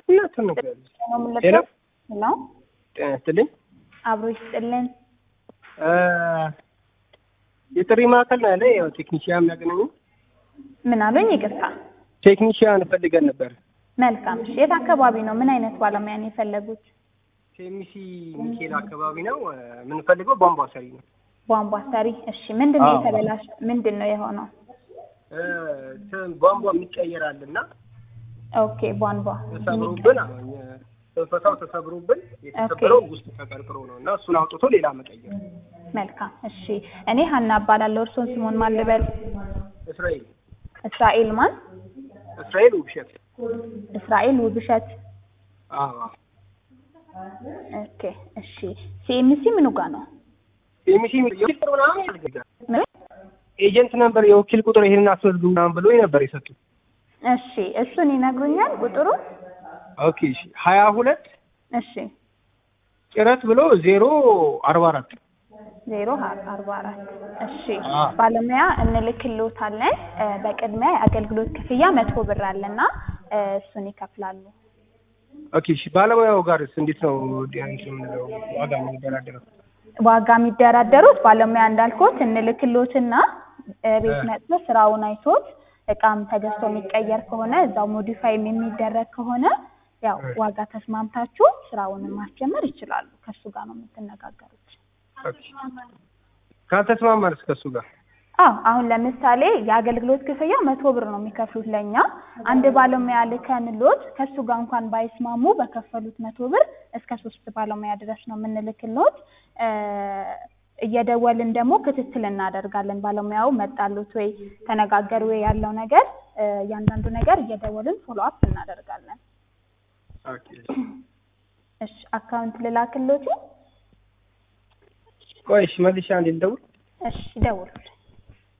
እናቱን ነገር ነው ሄሎ የምንለብሰው። ሄሎ ጤና ይስጥልኝ። አብሮ ይስጥልን። እ የጥሪ ማዕከል ነው ያለ ያው ቴክኒሽያን የሚያገናኙ ምን አሉኝ? ይቅርታ። ቴክኒሽያን ፈልገን ነበር። መልካም። እሺ፣ የት አካባቢ ነው? ምን አይነት ባለሙያ ነው የፈለጉት? ኬሚሲ ሚካኤል አካባቢ ነው እ የምንፈልገው ቧንቧ ሰሪ ነው። ቧንቧ ሰሪ። እሺ፣ ምንድን ነው አዎ። የተበላሽ? ምንድን ነው የሆነው? እ ተ- ቧንቧ የሚቀየራል እና ኦኬ፣ ቧንቧ ተሰብሮብን አሁን ፈሳው ተሰብሮብን የተሰበረው ውስጥ ተቀርቅሮ ነው እና እሱን አውጥቶ ሌላ መቀየር። መልካም። እሺ፣ እኔ ሀና እባላለሁ። እርስዎን ስሞን ማን ልበል? እስራኤል እስራኤል ማን? እስራኤል ውብሸት። እስራኤል ውብሸት። አዎ ኦኬ፣ እሺ። ሲኤምሲ ምኑ ጋር ነው? ኬሚሲ የወኪል ቁጥር ምናምን ያስፈልጋል። ምን? ኤጀንት ነበር የወኪል ቁጥር ይሄንን አስመዝግቡ ምናምን ብሎ ነበር የሰጡት። እሺ፣ እሱን ይነግሩኛል ቁጥሩ? ኦኬ እሺ ሀያ ሁለት እሺ፣ ጭረት ብሎ ዜሮ አርባ አራት ዜሮ አርባ አራት እሺ አ ባለሙያ እንልክልዎታለን እ በቅድሚያ የአገልግሎት ክፍያ መቶ ብር አለና እ እሱን ይከፍላሉ ኦኬ እሺ ባለሙያው ጋርስ እንዴት ነው ዲያንስ የምንለው ዋጋ የምንደራደረው? ዋጋ የሚደራደሩት ባለሙያ እንዳልኩት እንልክልዎትና እ ቤት እ መጥቶ ስራውን አይቶት እቃም ተገዝቶ የሚቀየር ከሆነ እዛው ሞዲፋይም የሚደረግ ከሆነ ያው እ ዋጋ ተስማምታችሁ ስራውንም ማስጀመር ይችላሉ ከእሱ ጋር ነው የምትነጋገሩት ኦኬ ካልተስማማንስ ከእሱ ጋር አዎ አሁን ለምሳሌ የአገልግሎት ክፍያ መቶ ብር ነው የሚከፍሉት ለእኛ አንድ ባለሙያ ልከንሎት ከእሱ ጋር እንኳን ባይስማሙ በከፈሉት መቶ ብር እስከ ሶስት ባለሙያ ድረስ ነው የምንልክሎት እ እየደወልን ደግሞ ክትትል እናደርጋለን ባለሙያው መጣሉት ወይ ተነጋገሩ ወይ ያለው ነገር እ እያንዳንዱ ነገር እየደወልን ፎሎ አፕ እናደርጋለን ኦኬ እሺ አካውንት ልላክሎት ቆይ እሺ መልሼ አንዴ ልደውል እሺ ደውሉ